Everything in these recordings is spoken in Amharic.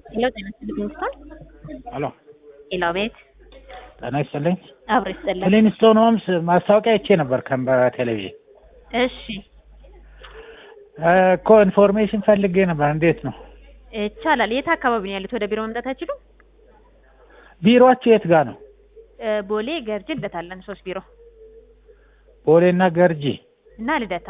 ሄሎ ጤና ይስጥልኝ ሚስቶን ሄሎ ሄሎ ቤት ጤና ይስጥልኝ። አብሮ ይስጥልኝ። ክሊንስቶን ሆምስ ማስታወቂያ አይቼ ነበር ከም በቴሌቪዥን እሺ እኮ ኢንፎርሜሽን ፈልጌ ነበር። እንዴት ነው ይቻላል። የት አካባቢ ነው ያሉት? ወደ ቢሮ መምጣት አይችሉም? ቢሮአችሁ የት ጋር ነው? እ ቦሌ ገርጂ ልደታ አለን ሶስት ቢሮ ቦሌና ገርጂ። እና ልደታ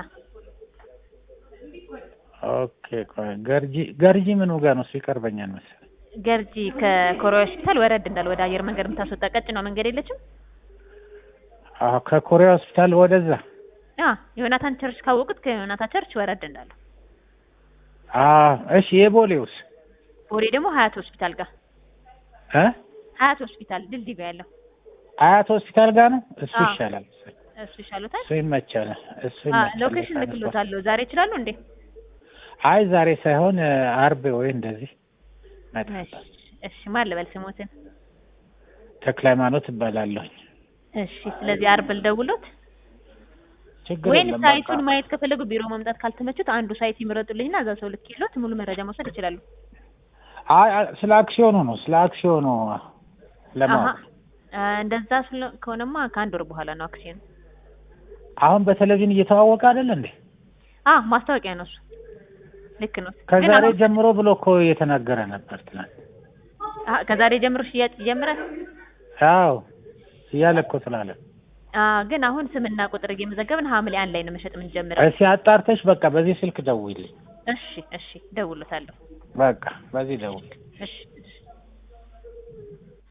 ኦኬ ቆይ ገርጂ ገርጂ ምኑ ጋር ነው? እሱ ይቀርበኛል መሰለኝ። ገርጂ ከኮሪያ ሆስፒታል ወረድ እንዳል ወደ አየር መንገድ የምታስወጣ ቀጭኗ መንገድ የለችም? አዎ ከኮሪያ ሆስፒታል ወደዛ። አ ዮናታን ቸርች ካወቁት ከዮናታን ቸርች ወረድ እንዳለ። አዎ እሺ። የቦሌውስ ቦሌ ደግሞ ሀያት ሆስፒታል ጋር እ ሀያት ሆስፒታል ድልድይ ጋር ያለው አያት ሆስፒታል ጋር ነው። እሱ አዎ። ይሻላል። እሱ ይሻሉታል። እሱ ይመቻል። እሱ አ ይመቻል። ሎኬሽን ልክሎታለሁ። ዛሬ ይችላሉ እንዴ? አይ ዛሬ ሳይሆን እ አርብ ወይ እንደዚህ እሺ እመጣለሁ። እሺ ማን ልበል ስሞትን? ተክለ ሃይማኖት እባላለሁ። እሺ ስለዚህ አርብ ልደውሎት ችግር ወይም የለም። ሳይቱን በቃ ማየት ከፈለጉ ቢሮ መምጣት ካልተመቹት አንዱ ሳይት ይምረጡልኝና እዛ ሰው ልክ ይሎት ሙሉ መረጃ መውሰድ ይችላሉ። አይ አይ፣ ስለ አክሲዮኑ ነው ስለ አክሲዮኑ ለማወቅ አሀ አ፣ እንደዛ ስለ ከሆነማ ከአንድ ወር በኋላ ነው አክሲዮን። አሁን በቴሌቪዥን እየተዋወቀ አይደል እንዴ? አ ማስታወቂያ ነው እሱ። ልክ ነው። ግን ከዛሬ አሁን- ጀምሮ ብሎ እኮ እየተናገረ ነበር ትናንት። አ፣ ከዛሬ ጀምሮ ሽያጭ ይጀምራል። አዎ እያለ እኮ ስላለ አ፣ ግን አሁን ስምና ቁጥር እየመዘገብን ሐምሌ አንድ ላይ ነው መሸጥ የምንጀምረው። እስኪ አጣርተሽ በቃ በዚህ ስልክ ደውይልኝ። እሺ እሺ፣ ደውሎታለሁ። በቃ በዚህ ደውል። እሺ